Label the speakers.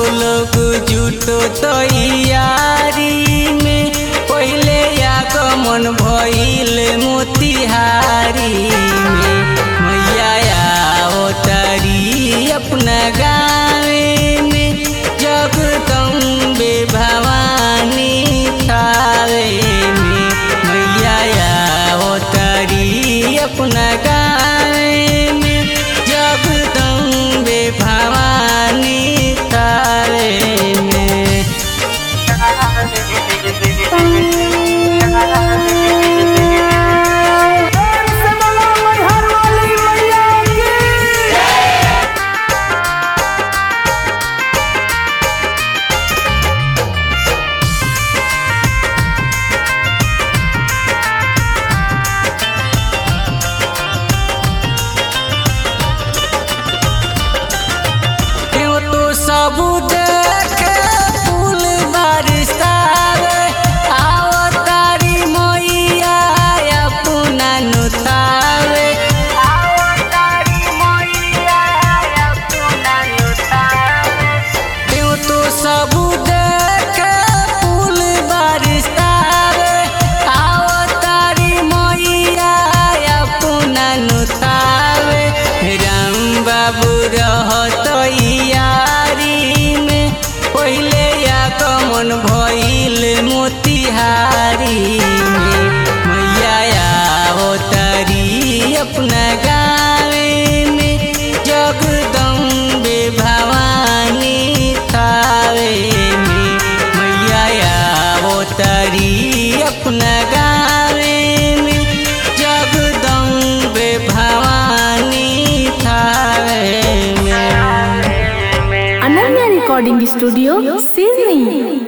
Speaker 1: लोग जुटो तैयारी में पहले आगमन भइल मोतिहारी में मैया अवतारी अपना गावे में जगदम्बे भवानी थावे में मैया अवतारी अपना गावे में जगदम्बे भवानी थावे में क्यों तो सब देखे फूल बरसावे आओ तारी मैया अपना नुतावे आओ तारी मैया अपना नुतावे क्यों तो सब देखे फूल बरसावे आओ तारी मैया अपना नुतावे राम बाबू रहत यारी में पहले आगमन भइल मोतिहारी में मैया अवतारी अपना गावे में जगदम्बे भवानी थावे में मैया अवतारी अपना गावे में जगदम्बे भवानी थावे में
Speaker 2: अनन्या रिकॉर्डिंग स्टूडियो सिडनी